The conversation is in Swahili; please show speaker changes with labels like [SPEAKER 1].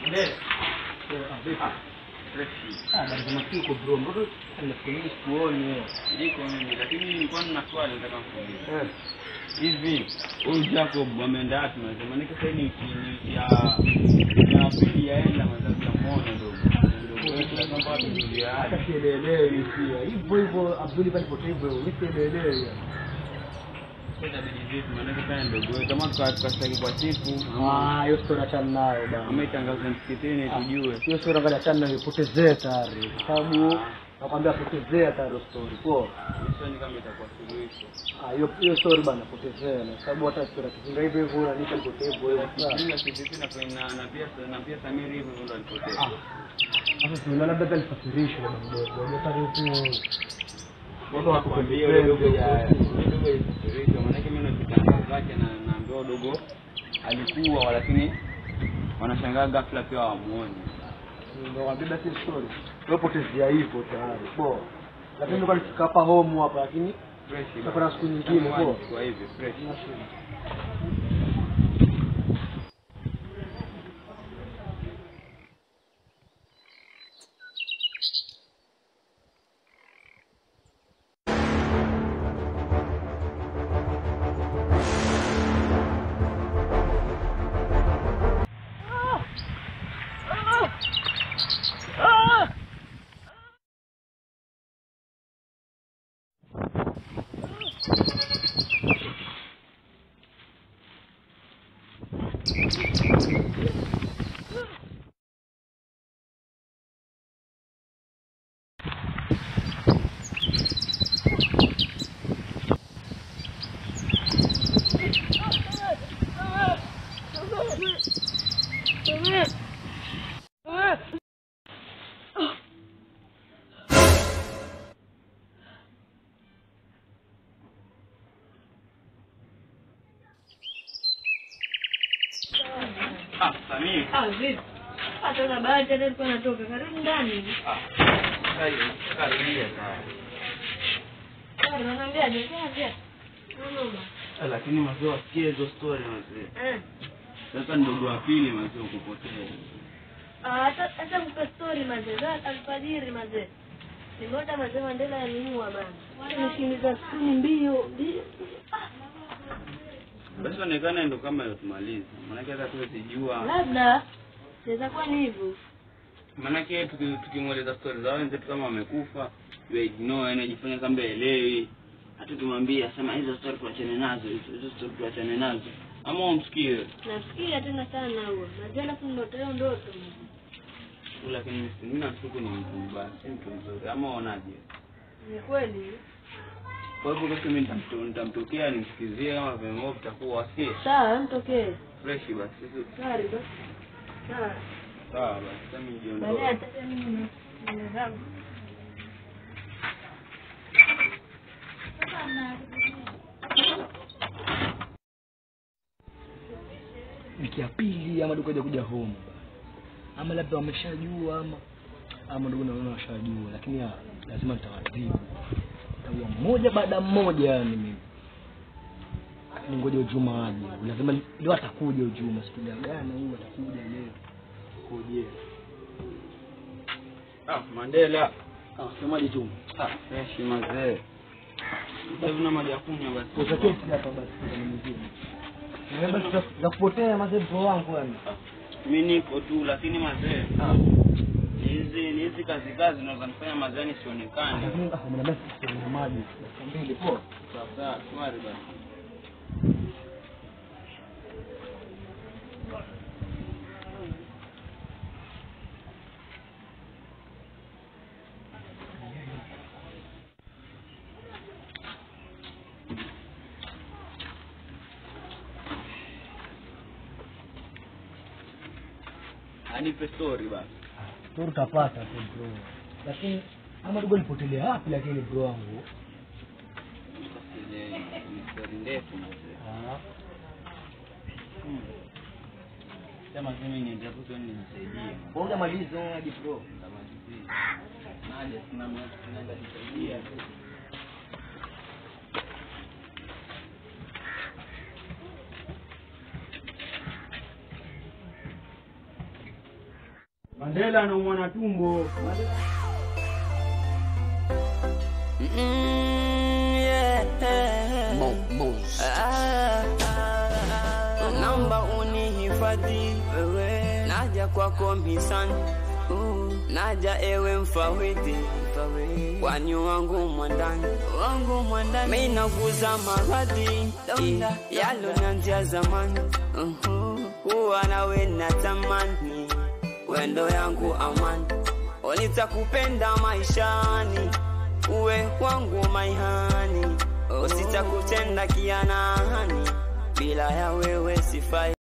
[SPEAKER 1] Kiko bro, mbona nafikiri sikuoni
[SPEAKER 2] Niko mimi lakini nilikuwa nina swali nataka kuuliza.
[SPEAKER 1] eh.
[SPEAKER 2] Hivi huyu Jacob ameenda wapi mazee? Maana sasa ni wiki ni wiki ya ya pili yaenda mazee tunamuona ndogo. Ndogo wetu lazima watu tulia.
[SPEAKER 1] Hata sielelewi pia. Hivyo hivyo Abduli pale pote hivyo, mimi sielelewi.
[SPEAKER 2] Sasa itabidi vipi? Maana sasa ndogo wetu kama tukastaki kwa siku
[SPEAKER 1] Ah, hiyo story achana nayo bana.
[SPEAKER 2] ametangaza msikitini tujue.
[SPEAKER 1] Hiyo story angalia achana nayo ipotezee tayari. Kwa sababu nakwambia potezea tayari hiyo story. Poa.
[SPEAKER 2] Sioni kama itakuwa suluhisho.
[SPEAKER 1] Ah, hiyo hiyo story bana potezea na sababu hata story kizinga hivyo hivyo unanisha potevu wewe.
[SPEAKER 2] Mimi kivipi na na na pia na pia Samiri hivyo ndo alipotea.
[SPEAKER 1] Ah. Sasa tunaona labda pia alifasirishwa bana mdogo. Unajua pale huko watu
[SPEAKER 2] Nakwambia yule dogo ya
[SPEAKER 1] wakupendeza.
[SPEAKER 2] yule dogo ilifikirisha, maanake mimi nazitangaza zake na naambiwa dogo alikuwa, lakini wanashangaa ghafla pia wamuoni.
[SPEAKER 1] Ndio wabeba si story. Wewe potezea hivyo tayari. Poa. Lakini ndio alifika hapa home hapa lakini
[SPEAKER 2] Fresh.
[SPEAKER 1] Tutakuwa na siku nyingine, poa.
[SPEAKER 2] Kwa hivyo fresh. Ah, Samir.
[SPEAKER 3] Ah, vipi? Hata na bahati hata nilikuwa natoka karibu ndani.
[SPEAKER 2] Ah. Sasa karibia sana.
[SPEAKER 3] Ah, unaniambiaje? Unaniambia? Mama.
[SPEAKER 2] Ah, Lakini mazee wasikie hizo story mazee.
[SPEAKER 3] Eh.
[SPEAKER 2] Sasa ndogo wa pili mazee ukupotea.
[SPEAKER 3] Ah, hata hata mpe story mazee. Za alfajiri mazee. Nimeota mazee Mandela yaniua bana. Nimeshimiza skrini mbio mbio. Ah,
[SPEAKER 2] Basi onekana ndo kama yotumaliza. Maanake hata tuwezi jua.
[SPEAKER 3] labda inaweza kuwa ni hivyo.
[SPEAKER 2] Maanake tuki- tukimweleza stori za wenzetu kama wamekufa, we ignore, yani ajifanya kama elewi. Hata tumwambia sema hizo stori tuachane nazo, hizo hizo stori tuachane nazo. Ama umsikie.
[SPEAKER 3] Nafikiria tena sana huo. Mazee alafu ndoto hiyo ndoto.
[SPEAKER 2] Lakini mimi- mimi nashuku ni mtu mbaya, si mtu mzuri. Ama unaje?
[SPEAKER 3] Ni kweli.
[SPEAKER 2] Kwa hivyo basi mimi nitamto- nitamtokea nimsikizie kama vile vitakuwa si
[SPEAKER 3] Sawa, mtokee.
[SPEAKER 2] fresh basi.
[SPEAKER 3] Sari basi. Sawa.
[SPEAKER 2] Sawa basi, sasa mimi
[SPEAKER 3] Baadaye
[SPEAKER 2] nijiondoe.
[SPEAKER 3] hata mimi na zangu.
[SPEAKER 1] wiki ya pili ama ndugu kuja home ama labda wameshajua ama ama ndugu naona washajua lakini ya, lazima nitawadhibu taua mmoja baada ya mmoja yani mimi ni ngoja ujuma aje lazima ni- leo atakuja ujuma situjagana huyu atakuja leo koje
[SPEAKER 2] Ah, Mandela.
[SPEAKER 1] ah semaje tu
[SPEAKER 2] Ah, fresh mazee. Sasa hivi na maji ya kunywa basi.
[SPEAKER 1] kwa kesi hapa basi kwa mwingine Eh, basi za- za kupotea mazee bro wangu yani
[SPEAKER 2] Mimi niko tu lakini mazee. Hizi ni hizi kazi kazi zinaweza nifanya mazee nisionekane.
[SPEAKER 1] lakini ah mnaambia sisi ni maji dakika mbili poa
[SPEAKER 2] Sawa sawa, shwari basi. Anipe story basi.
[SPEAKER 1] tu utapata tu bro lakini ama ndugu alipotelea wapi lakini bro wangu
[SPEAKER 2] Ile ni story ndefu mazee.
[SPEAKER 1] ah
[SPEAKER 2] Hmm. Sema mimi niende hapo tu nisaidie.
[SPEAKER 1] Bonga malizo hadi bro.
[SPEAKER 2] Nitamalizia. Naja sina mtu tunaenda nisaidia tu. Mandela anaumwa na tumbo.
[SPEAKER 4] Ah, naomba unihifadhi wewe, naja kwako mhisani, Uh, naja ewe mfawidhi kwani wangu mwandani wangu mwandani mimi naguza maradhi yalonianzia zamani Uhu, kuwa nawe natamani wendo yangu amani nitakupenda maishani uwe wangu maihani usitakutenda kianani bila ya wewe sifai